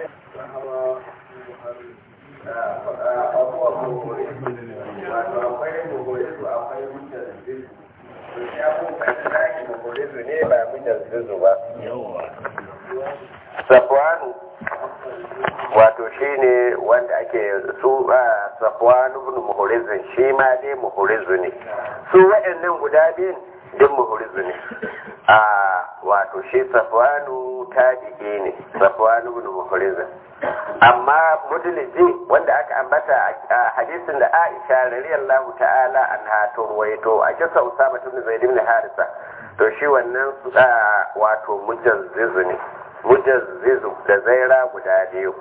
Safwanu wato shi ne wanda ake su a Safwanu ibn Muhurizin shi ma dai Muhurizu ne su waɗannan guda biyun duk Muhurizu ne a wato shi Safwanu tabi'i ne Safwanu ibn Muhurizin amma mudliji wanda aka ambata a hadisin da Aisha radiyallahu ta'ala anha to ruwaito a kisa Usama ibn Zaid ibn Harisa to shi wannan wato mujazzizu ne mujazzizu da zaira guda biyu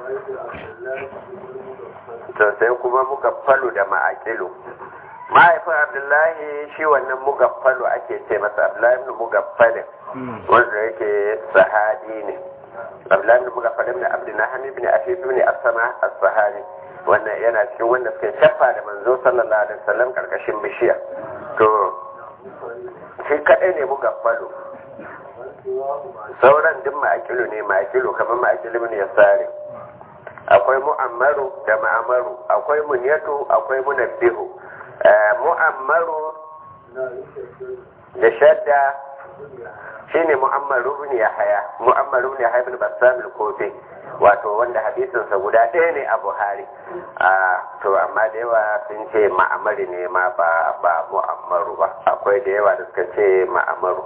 to sai kuma mugaffalu da ma'akilu mahaifin abdullahi shi wannan mugaffalu ake ce masa abdullahi ibn mugaffalin wanda yake sahabi ne abdullahi ibn mugaffalin da abdu naham ibn afif ne as-sama as-sahabi wannan yana cikin wanda suka shafa da manzo sallallahu alaihi wasallam karkashin bishiya to shi kadai ne mugaffalu sauran duk ma'akilu ne ma'akilu kamar ma'akilu ne ya sare akwai mu'ammaru da ma'amaru akwai munyatu akwai munabbihu mu'ammaru da shadda shine mu'ammaru ibn yahya mu'ammaru ibn yahya ibn bassam al-kofi wato wanda hadisin sa guda ɗaya ne a Buhari a to amma da yawa sun ce ma'amari ne ma ba ba mu'ammaru ba akwai da yawa da suka ce ma'amaru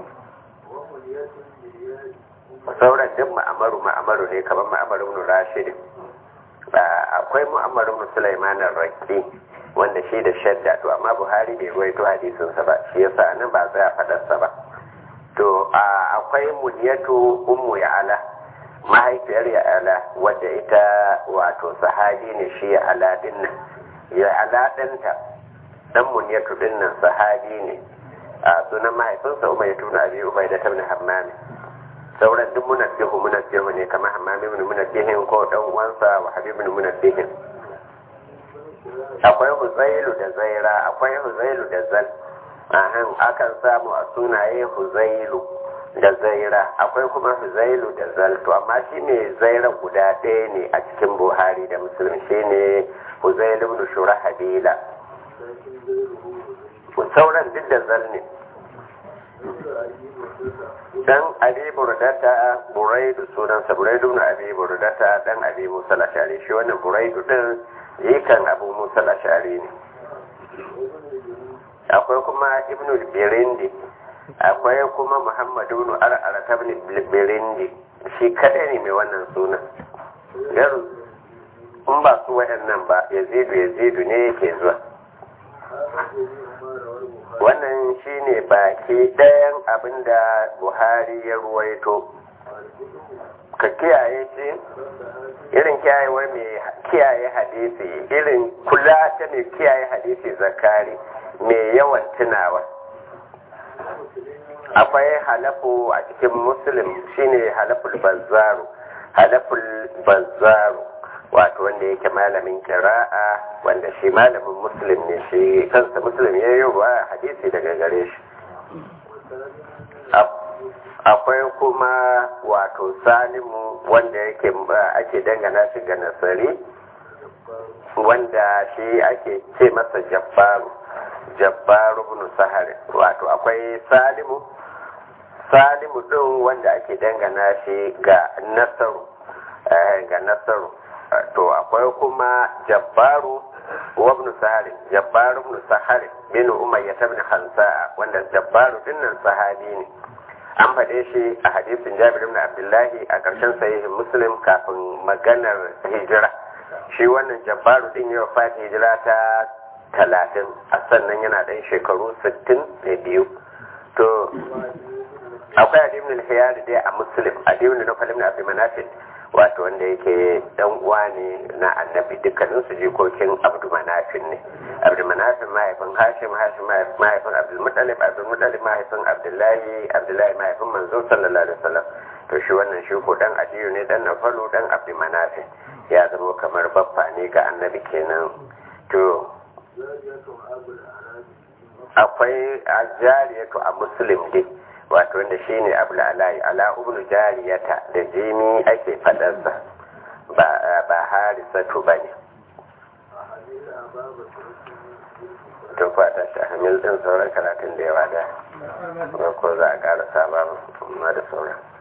sauran duk ma'amaru ma'amaru ne kamar ma'amaru ibn rashid akwai mu'amaru ibn sulaiman ar-raqi wanda shi da shadda to amma buhari bai ruwaito hadisin sa ba shi yasa nan ba za a fadar sa ba to akwai muniyatu ummu ya'ala mahaifiyar ya'ala wadda ita wato sahabi ne shi ya'ala din nan ya'ala ɗanta dan muniyatu din nan sahabi ne a sunan mahaifinsa umar ya tuna abi ubai da tabni hammami sauran duk munabbihu munabbihu ne kamar hammami ibn munabbihin ko dan uwansa wa habib ibn munabbihin akwai huzailu da zaira akwai huzailu da zal ahan akan samu a sunaye huzailu da zaira akwai kuma huzailu da zal to amma shine zaira guda ɗaya ne a cikin buhari da muslim shine huzailu ibn shurahabila sauran duk da zal ne dan abi burdata buraidu sunansa buraidu na abi burdata dan abi musa lashari shi wannan buraidu din yikan abu musa lashari ne akwai kuma ibnu birindi akwai kuma muhammadu ibn ar'ara tabni birindi shi kadai ne mai wannan sunan garu in ba su waɗannan ba yazidu yazidu ne yake zuwa wannan shine baki ɗayan abin da buhari ya ruwaito ka kiyaye shi irin kiyayewar mai kiyaye hadisi irin kula ta mai kiyaye hadisi zakari mai yawan tunawa akwai halafu a cikin muslim shine halaful bazzaru halaful bazzaru wato wanda yake malamin kira'a wanda shi malamin muslim ne shi kansa muslim ya yi ruwa hadisi daga gare shi akwai kuma wato salimu wanda yake ake dangana shi ga nasari wanda shi ake ce masa jabbaru jabbaru ibn sahari wato akwai salimu salimu din wanda ake dangana shi ga nasaru ga nasaru to akwai kuma jabbaru wa ibn sahari jabbaru ibn sahari bin umayya ibn khansa wanda jabbaru dinnan sahabi ne an faɗe shi a hadisin jabir ibn abdullahi a ƙarshen sahihin muslim kafin maganar hijira shi wannan jabbaru din ya fata hijira ta talatin a sannan yana ɗan shekaru sittin da biyu to akwai adibin al-hiyar dai a muslim adibin na falim na abdulmanafin wato wanda yake dan uwa ne na annabi dukkanin su jikokin abdu manafin ne abdu manafin mahaifin hashim hashim mahaifin abdul mutalib abdul mutalib mahaifin abdullahi abdullahi mahaifin manzo sallallahu alaihi wasallam to shi wannan shi ko dan adiyu ne dan nafalu dan abdu manafin ya zama kamar baffa ne ga annabi kenan to akwai ajariyatu a muslim dai wato wanda shine abul alai ala ibn jariyata da jimi ake fadarsa hamsatu ba ne tun fata shi hamil din sauran karatun da yawa da ko za a ƙara saba ma da sauran